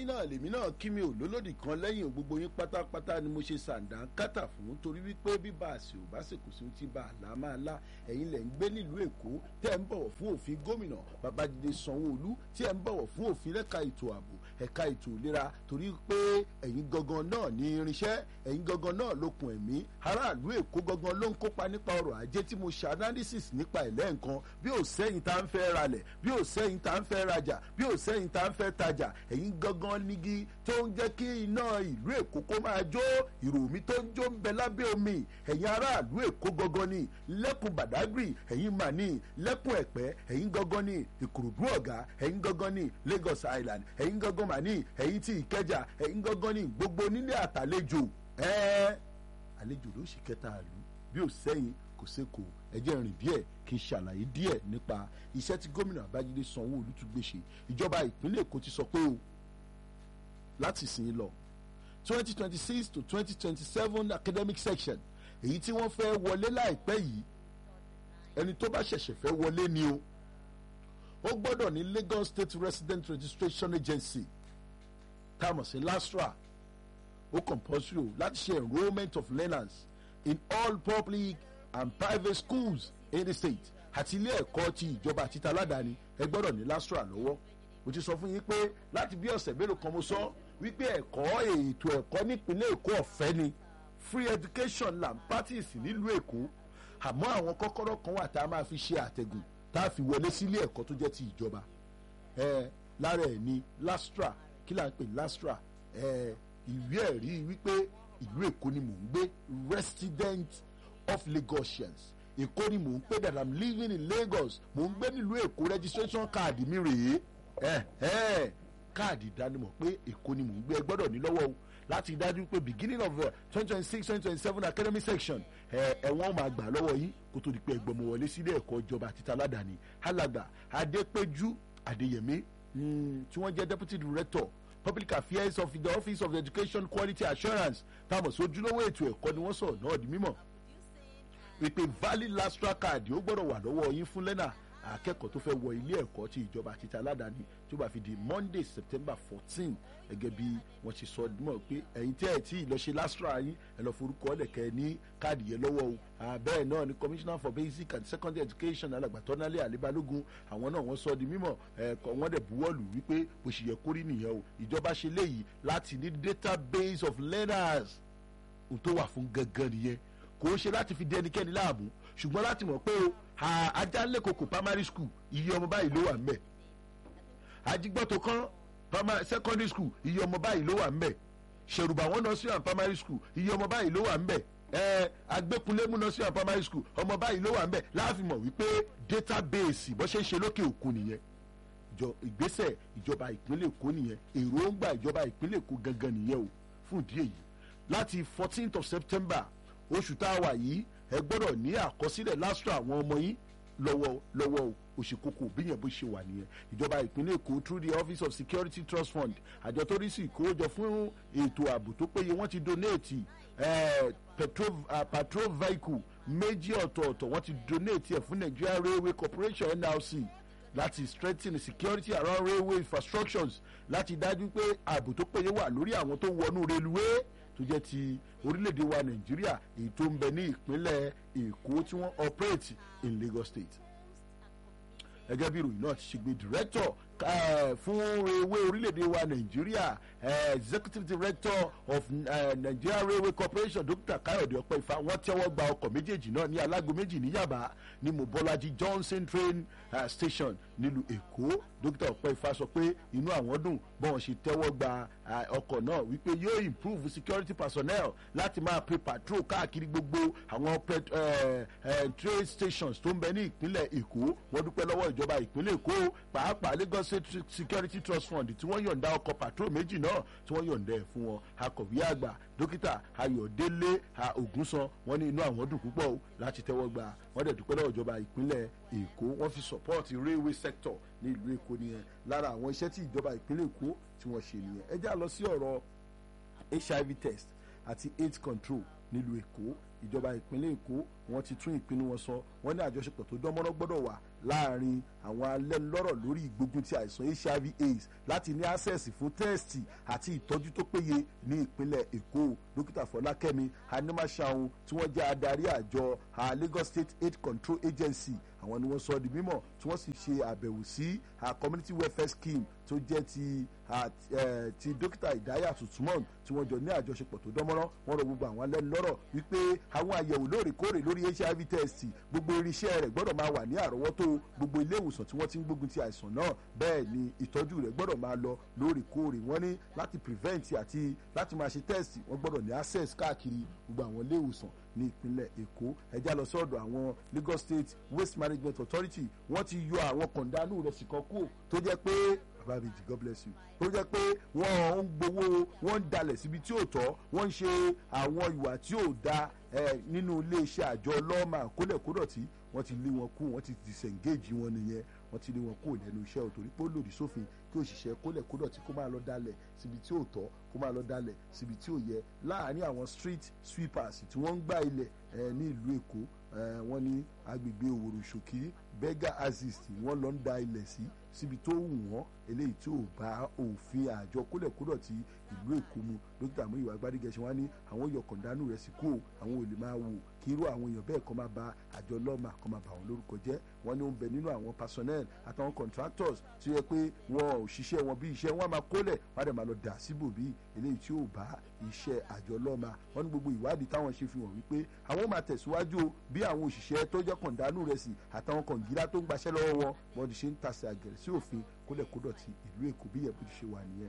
yín náà lèmi náà kí mi ò lólòdì kan lẹ́yìn gbogbo yín pátápátá ni mo ṣe sàǹdà kátà fún torí wípé bíbá àṣẹ ò bá ṣèkò sí ti bá àlá máa lá ẹ̀yin lẹ̀ ń gbé nílùú èkó tẹ́ ń bọ̀wọ̀ fún òfin gómìnà babájídé sanwó-olú tí ẹ̀ ń bọ̀wọ̀ fún òfin lẹ́ka ètò ààbò ẹ̀ka ètò ìlera torí pé ẹ̀yin gangan náà ní irinṣẹ́ ẹ̀yin gangan náà lókun ẹ̀mí aráàlú èkó gangan ló ń kópa nípa ọrọ̀ ajé tí mo ṣe analysis nípa ẹ̀lẹ́ nǹkan bí ò sẹ́yìn tá ń fẹ́ ralẹ̀ bí ò sẹ́yìn tá ń fẹ́ rajà bí ò sẹ́yìn tá ń fẹ́ tajà ẹ̀yin gangan nígi tó ń jẹ́ kí iná ìlú èkó kó máa jó ìròmí tó ń jó ń bẹ lábẹ́ omi ẹ̀yin aráàlú èkó gangan ni lẹ́kùn badagry ẹ̀yin mà ní lẹ́kùn ẹ̀pẹ́ ẹ̀yin gangan ni ìkòròdú ọ̀gá ẹ̀yin gangan ni lagos island ẹ̀yin gangan mà ní ẹ̀yin tí ìkẹjà ẹ̀yin gangan ni gbogbo nílé àtàlejò ẹ̀ẹ́ àlejò ló sì kẹta àlù bí ò sẹ́yìn kò sẹ́kọ̀ọ́ ẹjẹ́ rìn díẹ̀ kí n ṣàlàyé díẹ̀ nípa iṣẹ́ tí gómìnà babájídé sanwó-olu tún gbé ṣe ìjọba ìpínlẹ̀ èkó ti sọ pé o láti sìn lọ twenty twenty six to twenty twenty seven academic section èyí tí wọ́n fẹ́ wọlé láìpẹ́ yìí ẹni tó bá ṣẹ̀ṣẹ̀ fẹ́ wọlé ni o ó gbọ́dọ̀ ní lagos state resident registration agency tá a mọ̀ sí lastra ó compulsory o láti ṣe enrolment of learners in all public and private schools in the state àti ilé ẹ̀kọ́ ti ìjọba àti taládàáni ẹ gbọ́dọ̀ ní lastra lọ́wọ́ mo ti sọ fún yín pé láti bí ọ̀sẹ̀ mélòó kan mo sọ wípé ẹ̀kọ́ ètò ẹ̀kọ́ nípínlẹ̀ èkó ọ̀fẹ́ ni free education land parties nílùú èkó àmọ́ àwọn kọ́kọ́rọ́ kan wà tá a máa fi ṣe àtẹ̀gùn tá a fi wọlé sílé ẹ̀kọ́ tó jẹ́ ti ìjọba ẹ lára ẹ̀ ní lastra kí là ń pè lastra ẹ ìwé ẹ̀rí wípé ìlú èkó ni mò ń gbé resident of lagosians èkó ni mò ń pè that i'm living in lagos mò ń gbé nílùú èkó registration card mi rèé ẹ ẹ káàdì ìdánimọ̀ pé èkó ni mò ń gbé ẹ gbọ́dọ̀ ní lọ́wọ́ o láti dájú pé beginning of twenty twenty six twenty twenty seven academic section ẹ ẹ̀wọ̀n máa gbà lọ́wọ́ yín kó tó di pé ẹgbọ́n wọlé sílé ẹ̀kọ́ ìjọba àti taládàáni alàgbà adépéjú adéyẹmí tí wọ́n jẹ́ deputy director public affairs of the office of education quality assurance táwọn sojúlówó ètò ẹ̀kọ́ ni wọ́n sọ̀rọ̀ náà di mímọ̀ wípé valid lastra card ó gbọ́dọ̀ wà lọ́wọ́ yín fún lẹ́nà akẹ́kọ̀ọ́ tó fẹ́ wọ ilé ẹ̀kọ́ ti ìjọba àti ti aládàáni tó bá fi di monday september fourteen gẹ́gẹ́ bí wọ́n ṣe sọ mọ̀ pé ẹ̀yin tí ẹ̀ tí ì lọ ṣe lastra yín ẹ̀ lọ forúkọ ọ̀lẹ̀kẹ́ ní káàdì yẹn lọ́wọ́ o bẹ́ẹ̀ náà ni commissioner for basic and secondary education alàgbàtọ́nálẹ̀ àlébálógún àwọn náà wọ́n sọ di mímọ̀ ẹ̀kọ́ wọ́n dẹ̀ buwọ́lù wípé bó ṣe yẹ kórì nìyẹn o ìjọba ṣe léyìí láti ní database of learners ohun tó wà fún gangan nìyẹn kò ń ṣe láti fi dé ẹnikẹ́ni láàmú ṣùgbọ́n láti mọ̀ pé o ajálẹ̀kọ̀kọ̀ primary school iye ọmọ báyìí ló wà ńbẹ̀ ajigbọ́tò kan secondary school iye ọmọ báyìí ló wà ńbẹ̀ ṣèrùbà wọn nursery and primary school iye ọmọ báyìí ló wà ńbẹ̀ ẹ agbẹ́kunlémù nursery and primary school ọmọ báyìí ló wà ńbẹ̀ láàfin mọ̀ wípé database bó ṣe ń ṣe lókè òkun nìyẹn ìgbésẹ̀ ìjọba ìpínlẹ̀ èkó nìyẹn èròǹgbà ìjọba ìpínlẹ̀ èkó gangan nìyẹn o fún ìdí èyí láti fourteenth of september oṣù tá a wà yìí ẹ gbọ́dọ̀ ní àkọsílẹ̀ lásìkò àwọn ọmọ yín lọ́wọ́ lọ́wọ́ òṣèkókò bíyẹn bó ṣe wà nìyẹn ìjọba ìpínlẹ̀ èkó through the office of security trust fund àjọ tó rí sí ìkówójọ fún ètò ààbò tó péye wọ́n ti donate eh, petrol, uh, patrol vehicle méjì ọ̀tọ̀ọ̀tọ̀ wọ́n ti donate ẹ̀ fún nigeria railway corporation nrc láti strengthen security around railway infrastructures láti dájú pé ààbò tó péye wà lórí àwọn tó wọnú reluwé tó jẹ́ ti orílẹ̀-èdè wa nàìjíríà èyí tó ń bẹ ní ìpínlẹ̀ èkó tí wọ́n operate in lagos state gẹ́gẹ́ bí ìròyìn náà ti ṣe gbé director fún ewé orílẹ̀-èdè wa nàìjíríà executive director of uh, nigeria railway corporation dr kayode ọpẹ́ifá wọ́n tẹ́wọ́ gba ọkọ̀ méjèèjì náà ní alágo méjì ní yaba ní mobolaji johnson train uh, station nílùú èkó dr ọpẹ́ifá sọ pé inú àwọn dùn bọ́n ṣe tẹ́wọ́ gba ọkọ̀ náà wípé yóò improve security personnel láti máa pe patrol káàkiri gbogbo àwọn train stations tó ń bẹ ní ìpínlẹ̀ èkó wọ́n dúpẹ́ lọ́wọ́ ìjọba ìpínlẹ̀ èkó pàápàá lagos state security trust fund tí wọ́n yọ̀ǹda ọkọ̀ patrol méjì náà tí wọ́n yọ̀ǹda ẹ̀ fún wọn akọ̀wé àgbà dókítà ayọ̀délé ògúnsan wọ́n ní inú àwọn dùn púpọ̀ o láti tẹ́wọ́ gbà wọ́n dẹ̀ dúpẹ́ lọ́wọ́ ìjọba ìpínlẹ̀ èkó wọ́n fi support railway sector ní ìlú èkó nìyẹn lára àwọn iṣẹ́ tí ìjọba ìpínlẹ̀ èkó tí wọ́n ṣe nìyẹn ẹ já lọ sí ọ̀rọ̀ hiv test àti aids control nílùú èkó ìjọba ìpínlẹ̀ èkó wọ́n ti tún ìpinnu wọn sọ wọ́n ní àjọṣepọ̀ tó dánmọ́rán gbọ́dọ̀ wà láàrin àwọn alẹ́nulọ́rọ̀ lórí ìgbógun ti àìsàn hiv aids láti ní access fún tẹ́ẹ̀sì àti ìtọ́jú tó péye ní ìpínlẹ̀ èkó dókítà fọlákẹ́mi animashaun tí wọ́n jẹ́ adarí àjọ lagos state aid control agency àwọn ni wọ́n sọ di mímọ̀ tí wọ́n sì ṣe àbẹ̀wò sí community welfare scheme tó jẹ́ ti ti dókítà ìdáyà tuntun tí wọ́n jọ ní àjọṣepọ̀ tó dánmọ́rán wọ́n rọ gbogbo àwọn alẹ́nulọ́rọ̀ wípé àwọn àyẹ̀wò lóòrèkóòrè lórí hiv test gbogbo irinṣẹ́ rẹ̀ gbọ́dọ̀ máa wà ní àrọ́wọ́tó gbogbo ilé ìwòsàn tí wọ́n ti ń gbógun ti àìsàn náà bẹ́ẹ̀ ni ìtọ́jú rẹ̀ gbọ́dọ̀ máa lọ lóòrèkóòrè wọ́n ní láti prevent àti láti máa ṣe test wọ́n gbọ́dọ̀ ní access káàkiri gbogbo àwọn ilé ìwòsàn ní ìpínlẹ̀ èkó ẹjá lọ sọ́dọ̀ àwọn lagos state waste management authority wọ́n ti yọ àwọn kọ̀ǹdánù rẹ̀ sì kan kú tó jẹ́ pé bàbá mi jì god bless you tó jẹ́ pé wọ́n ń gbowó wọ́n ń dalẹ̀ síbi tí ò tọ́ wọ́n ń ṣe àwọn ìwà tí ò da nínú iléeṣẹ́ àjọ lọ́ọ̀mà kólẹ̀kódọ̀tí wọ́n ti lé wọn kú wọ́n ti disengage wọn nìyẹn wọ́n ti lé wọn kú lẹ́nu iṣẹ́ òtòrí pé ó lòdì sófin kí òṣìṣẹ́ kólẹ̀kódọ̀tí kó máa lọ dalẹ̀ síbi tí ò tọ́ kó máa lọ dalẹ̀ síbi tí ò yẹ láàárín àwọn street sweepers tí wọ́n ń gbá ilẹ̀ ní ìlú èkó wọ́n ní agbègbè òwòrò ṣòkì bega aziz tí wọ́n lọ ń da ilẹ̀ sí síbi tó wù wọ́n eléyìí tí ò bá òfin àjọ kólẹ̀kódọ̀tí ìlú èkó mu dókítà mú ìwà gbádégẹṣin wá ní àwọn yọkàndánù rẹ̀ sí kú àwọn ò lè máa wò kí irú àwọn èèyàn bẹ́ẹ̀ kọ́ máa ba àjọ lọ́mà kọ́ máa bà wọ́n lórúkọ jẹ́ wọ́n ní ó ń bẹ nínú àwọn personnel àtàwọn contractors tí ó yẹ pé wọn ò ṣiṣẹ́ wọn bí iṣẹ́ wọn máa kólẹ̀ wọ́n á dẹ̀ máa lọ dà síbò bí eléyìí tí ò bá iṣẹ́ àjọ lọ́mà wọ́n ní gbogbo ìwádìí táwọn ṣe fi hàn wípé àwọn máa tẹ̀síwájú bí àwọn òṣìṣẹ́ tó jẹ́ kọ̀ǹdánù rẹ̀ sí àtàwọn kọ̀ǹgílá tó ń gbaṣẹ́ lọ́wọ́ wọn wọ́n ti ṣe ń tasẹ̀ àgẹ̀rẹ̀ sí òfin kólẹ̀kódọ̀tì ìlú èkó bí yẹn bó ti ṣe wà nìyẹn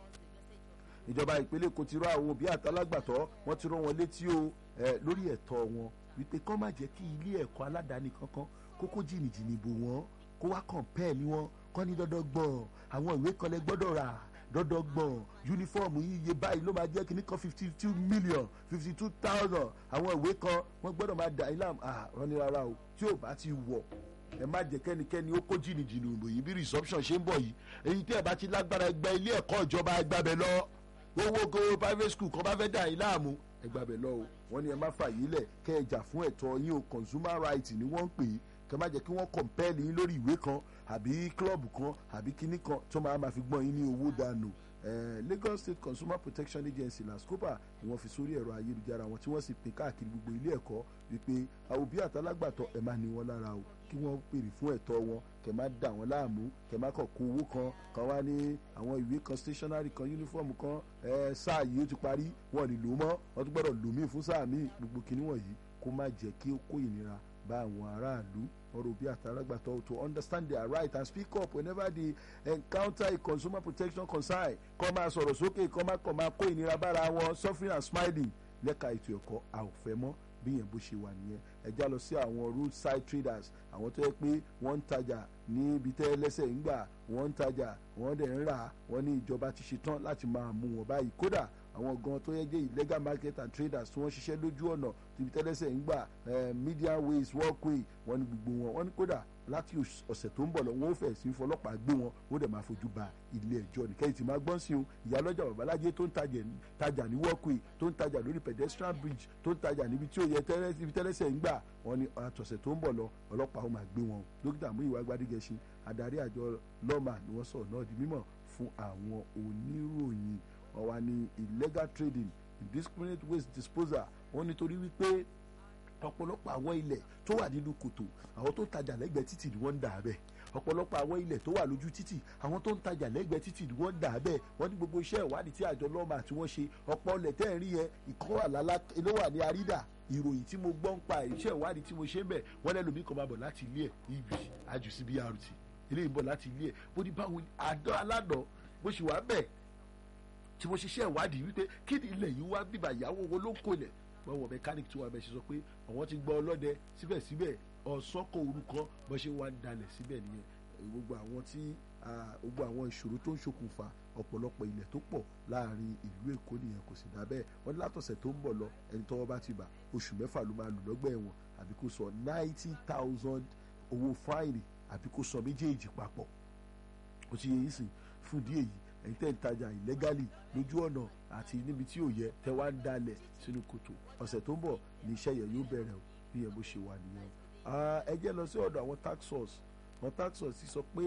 ìjọba ìpínlẹ̀ èkó ti rọ àwọn òbí àtàlágbàtọ́ wọ́n ti rán wọn létí o lórí ẹ̀tọ́ wọn wípé kọ́ má jẹ́ kí ilé ẹ̀kọ́ aládàáni kankan kókó jìnnìjìnnì bò wọ́n kó wá kọ̀ǹpẹ́ẹ̀lì wọn kọ́ ní dandan gbọ̀n àwọn ìwé kan lẹ gbọ́dọ̀ rà dandan gbọ̀n yunifọ́ọ̀mù iye báyìí ló máa jẹ́ kíní kan fifty two million fifty two thousand àwọn ìwé kan wọ́n gbọ́dọ̀ máa dà ilé àrùn ní rárá o tí ò bá ti wọ̀ ẹ má jẹ kẹ́nikẹ́ni ó kó jìnnìjìnnì òbò yìí bí resumption ṣe ń bọ̀ yìí èyí tí ẹ bá ti lágbára ẹgbẹ́ ilé ẹ̀kọ́ ìjọba ẹgbàbẹ lọ owó go private school kan bá fẹ́ dà yín láàmú ẹgbàbẹ lọ o wọ́n ní ẹ má fà yín lẹ̀ kẹ́ ẹ jà fún ẹ̀tọ́ yín o consumer right ni wọ́n ń pè é kẹ́ má jẹ́ kí wọ́n compel yín lórí ìwé kan àbí club kan àbí kinní kan tó máa ma fi gbọ́n yín ní owó dànù Lagos State Consumer Protection Agency LASCOPA ni wọ́n fi sórí ẹ̀rọ ayélujára wọn tí wọ́n sì pín káàkiri gbogbo ilé ẹ̀kọ́ wípé àwòbí àtàlágbàtọ́ ẹ̀ máa ní wọn lára o kí wọ́n pèrè fún ẹ̀tọ́ wọn kẹ̀ má dà wọ́n láàmú kẹ̀ má kọ̀ kó owó kan kan wá ní àwọn ìwé kan stationery kan uniform kan sáà yìí ó ti parí wọn lè lò mọ́ wọ́n tún gbọ́dọ̀ lò míì fún sáà míì gbogbo kinní wọ̀nyí kó má jẹ́ kí ó kó ìnira bá àwọn aráàlú ọ̀rọ̀ bí àtàlágbàtọ́ to understand their right and speak up whenever they encounter a consumer protection concern kọ́ máa sọ̀rọ̀ sókè kọ́ máa kọ́ máa kó ìnira bára wọn suffering and smiling lẹ́ka ètò ẹ̀kọ́ a ò fẹ́ mọ́ bí yẹn bó ṣe wà nìyẹn ẹ já lọ sí àwọn roadside traders àwọn tó yẹ pé wọ́n ń tajà ní ibi tẹ́ lẹ́sẹ̀ ń gbà wọ́n ń tajà wọ́n dẹ̀ ń rà wọ́n ní ìjọba ti ṣe tán láti máa mú wọn báyìí kódà àwọn gan tó yẹ jẹ́ illegal market and traders tí wọ́n ṣiṣẹ́ lójú ọ̀nà ibi tẹ́ lẹ́sẹ̀ ń gbà median ways walkway wọ́n ní gbogbo wọn wọ́n ní kódà láti ọ̀sẹ̀ tó ń bọ̀ lọ wọ́n ó fẹ̀ sí fọlọ́pàá gbé wọn ó dẹ̀ máa fojú ba ilé ẹjọ́ ní kẹ́yìn tí máa gbọ́n sí o ìyálọ́jà babalájé tó ń tajà ní walkway tó ń tajà lórí pedestrian bridge tó ń tajà níbi tí ó yẹ ibi tẹ́lẹ́sẹ̀ ń gbà wọ́n ní àtọ̀sẹ̀ tó ń bọ̀ lọ ọlọ́pàá ó máa gbé wọn dókítà Múyìwá Gbádégẹṣin adarí àjọ lọ́mà ni wọ́n sọ̀rọ̀ náà di mímọ̀ fún àwọn oníròyìn wọ́n wá ní illegal trading indiscriminate waste disposal wọ́n nítorí wípé ọ̀pọ̀lọpọ̀ àwọn ilẹ̀ tó wà nínú kòtò àwọn tó ń tajà lẹ́gbẹ̀ẹ́ títì ni wọ́n ń dà á bẹ́ẹ̀ ọ̀pọ̀lọpọ̀ àwọn ilẹ̀ tó wà lójú títì àwọn tó ń tajà lẹ́gbẹ̀ẹ́ títì ni wọ́n ń dà á bẹ́ẹ̀ wọ́n ní gbogbo iṣẹ́ ìwádìí tí àjọ lọ́mà tí wọ́n ṣe ọ̀pọ̀ ilẹ̀ tẹ́ ẹ̀ rí yẹn ìkọ́ wà lálá ló wà ní àrídà ìròyìn tí mo gbọ́ ń pa iṣẹ́ ìwádìí tí mo ṣe ń bẹ̀ wọ́n lẹ́nu mi kàn máa bọ̀ láti ilé ẹ̀ ibi àjù sí BRT eléyìí ń bọ̀ láti ilé ẹ̀ bó ní báwo àdán aládàn bó ṣe wà bẹ́ẹ̀ tí mo ṣiṣẹ́ ìwádìí wípé kí ni ilẹ̀ yìí wá bíbà ìyàwó wo ló ń kó ilẹ̀ wọ́n wọ mẹkáníkì tí wọ́n abẹ́ ṣe sọ pé àwọn ti gbọ́ ọlọ́dẹ síbẹ̀síbẹ̀ ọ̀sọ́kọ̀ orúkọ bó ṣe wá ń dalẹ̀ síbẹ̀ nìyẹn gbogbo àwọn tí gbogbo àwọn ìṣòro tó ń ṣokùnfà ọ̀pọ̀lọpọ̀ ilẹ̀ tó pọ̀ láàrin ìlú Èkó nìyẹn kò sì dá bẹ́ẹ̀ wọ́n ní látọ̀sẹ̀ tó ń bọ̀ lọ ẹni tọ́wọ́ bá ti bà oṣù mẹ́fà ló máa lù lọ́gbà ẹ̀wọ̀n àbí kó sọ ninety thousand owó fáìlì àbí kó sọ méjèèjì papọ̀ ó ti yẹ yín sìn fún ìdí èyí ẹ̀yin tẹ́ ń tajà illegally lójú ọ̀nà àti níbi tí ò yẹ tẹ́ wá ń dalẹ̀ sínú kòtò ọ̀sẹ̀ tó ń bọ̀ ní iṣẹ́ yẹn yóò bẹ̀rẹ̀ o bí yẹn bó ṣe wà nìyẹn ẹ jẹ́ lọ sí ọ̀dọ̀ àwọn tax source àwọn tax source ti sọ pé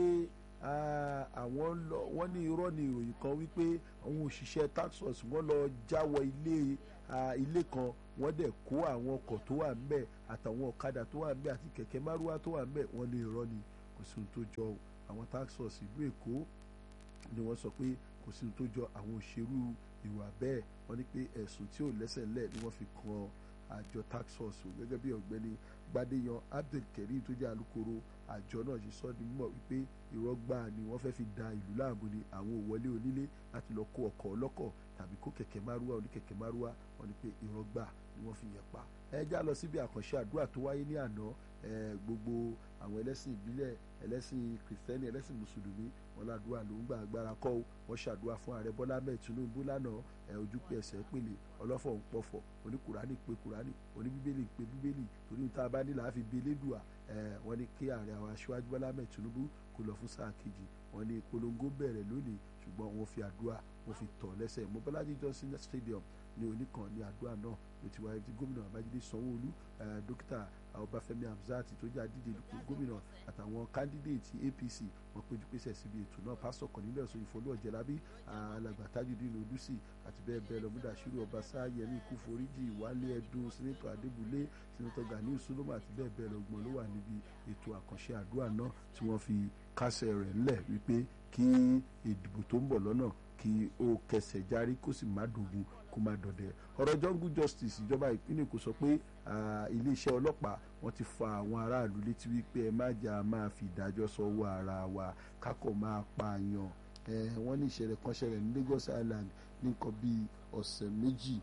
àwọn lọ wọ́n ní irọ́ ní ìròyìn kan wípé àwọn òṣìṣẹ́ tax source wọ́n lọ jáwọ́ ilé ilé kan wọ́n dẹ̀ kó àwọn ọkọ̀ tó wà ńbẹ̀ àtàwọn ọ̀kadà tó wà ńbẹ̀ àti kẹ̀kẹ́ márúwá tó wà ńbẹ̀ wọ́n ní irọ́ ni kò sí ohun tó jọ àwọn tax source ìlú Èkó ni wọ́n sọ pé kò sí ohun tó jọ àwọn òṣèrú ìwà bẹ́ẹ̀ wọ́n ní pé ẹ̀sùn tí ò lẹ́sẹ̀ ńlẹ̀ ni wọ́n fi kan àjọ tax force o gẹ́gẹ́ bí ọ̀gbẹ́ni gbadéyan abdulkareem tó jẹ́ alukoro àjọ náà ṣe sọ ní mímọ̀ wípé irọ́ gbáà ni wọ́n fẹ́ fi da ìlú láàmú ni àwọn òwọlé onílé láti lọ kó ọkọ̀ ọlọ́kọ̀ tàbí kó kẹ̀kẹ́ márúwá oníkẹ̀kẹ́ márúwá wọ́n ní pé irọ́ gbáà ni wọ́n fi yẹn pa ẹ já lọ síbi àkànṣe àdúrà tó wáyé ní àná gbogbo àwọn ẹlẹ́sìn ìbílẹ̀ ẹlẹ́sìn kìrìsìtẹ́nì ẹlẹ́sìn mùsùlùmí wọn ládùúrà ló ń gba agbára kọ́ ọ wọ́n ṣàdúrà fún ààrẹ bọ́lá mẹ́ẹ̀ tinubu lánàá ẹ ojú pé ẹsẹ̀ pèlè ọlọ́fọ̀ ń pọ̀fọ̀ oníkùránì pé kùránì oníbíbélì pé bíbélì torí níta bá nílà á fi bí elédùà ẹ wọ́n ní kí ààrẹ àwọn aṣíwájú bọ́lá mẹ́ẹ̀ tinubu kó lọ fún sáà kejì wọ́n ní ìpolongo bẹ̀rẹ̀ lónìí ṣùgbọ́n wọ́n fi àdúrà wọ́n fi tọ̀ lẹ́sẹ̀ mobolaji johnson stadium ní oníkan ní àdúrà náà ló ti wáyé tí gómìnà babájídé sanwó-olú dókítà ọbáfẹ́mi hamzat tó jẹ́ àdíje gómìnà àtàwọn kándídéètì apc wọ́n péjú pésẹ̀ síbi ètò náà pásítọ̀ kọ̀nílẹ̀ ọ̀sán ìfọlú ọ̀jẹ̀lábí alàgbà tajudeen odúsì àti bẹ́ẹ̀ bẹ́ẹ̀ lọ múdàṣírò ọbaṣá yẹmí kúforíjì wálé ẹdùn sínítọ̀ adébúlé sínítọ̀ ganiu suloma àti bẹ́ẹ̀ bẹ́ẹ̀ lọ gbọ́n ló wà níbi ètò àkànṣe àdúrà náà tí wọ́n fi kásẹ̀ rẹ̀ ńlẹ̀ wípé kí ìdìbò tó ń bọ̀ lọ́nà kí ó kẹsẹ̀ járí kó sì má dògún kó má dọ̀dẹ̀ ọ̀rọ̀ jungle justice ìjọba ìpínlẹ̀ Èkó sọ pé iléeṣẹ́ ọlọ́pàá wọ́n ti fa àwọn aráàlú létí wípé ẹ má jà máa fi ìdájọ́ sọ́wọ́ ara wa kákọ̀ máa pààyàn wọ́n ní ìṣẹ̀lẹ̀ kan ṣẹlẹ̀ ní Lagos Island ní nǹkan bíi ọ̀sẹ̀ méjì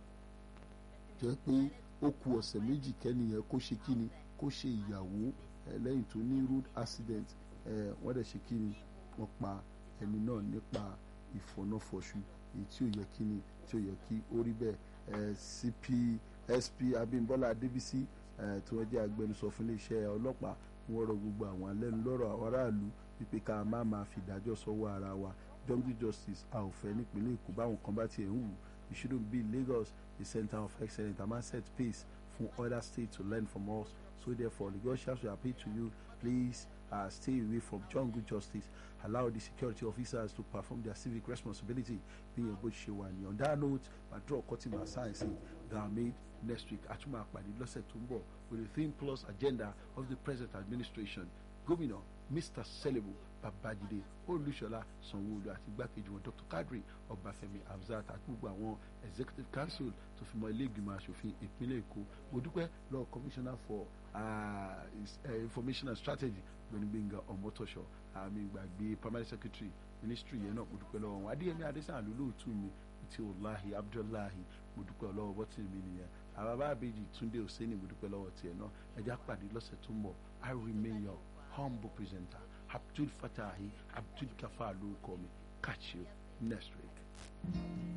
jẹ́ pé ó ku ọ̀sẹ̀ méjì kẹ́niyẹn kó ṣe kíni kó ṣe ìyàwó lẹ́yìn tó ní road accident wọ́n dẹ̀ ṣe kíni wọ́n pa ẹni náà nípa ìfọ̀nàfọ̀ṣù èyí tí ò yẹ kí ni tí ò yẹ kí ó rí bẹ́ẹ̀ cp sp abimbola adébísí tí wọ́n jẹ́ agbẹnusọ fún iléeṣẹ́ ọlọ́pàá wọ́n rọ gbogbo àwọn alẹ́nulọ́rọ̀ àwọn aráàlú wípé ká má máa fi ìdájọ́ sọ́wọ́ ara wa jungle justice a ò fẹ́ nípínlẹ̀ èkó báwọn kan bá tiẹ̀ ń wù it shouldn't be lagos the center of excellence a máa set pace fún other states to learn from us so therefore lagosians we appeal to you please uh, stay away from jungle justice allow the security officers to perform their civic responsibility bí yẹn bó ṣe wà ní on that note ma draw cutting science that made next week àtúmọ̀ àpàdé lọ́sẹ̀ tó ń bọ̀ with the theme plus agenda of the present administration gómìnà mr selibu babajide olùṣọlá sanwóolu àti igbákejì wọn dr kadri ọbáfẹ́mi hamzat àti gbogbo àwọn executive council tó fi mọ́ ilé ìgbìmọ̀ asòfin ìpínlẹ̀ èkó mo dúpẹ́ lọ́wọ́ commissioner for uh, uh, information and strategy gbẹnugbẹngà ọmọtọṣọ àmì ìgbàgbé primary secretary ministry yẹn náà mo dúpẹ́ lọ́wọ́ wọn adéyẹmí adésàn lólóòtú mi ti olahi abdullahi mo dúpẹ́ lọ́wọ́ bọ́tì mi nìyẹn àbábá àbèjì túndé òsèǹnì mo dúpẹ́ lọ́wọ́ tiẹ̀ náà ẹja pàdé lọ́sẹ̀ tó ń bọ̀ i remain your humble presenter abdul fatahi abdul gafar lórúkọ mi catch you next week.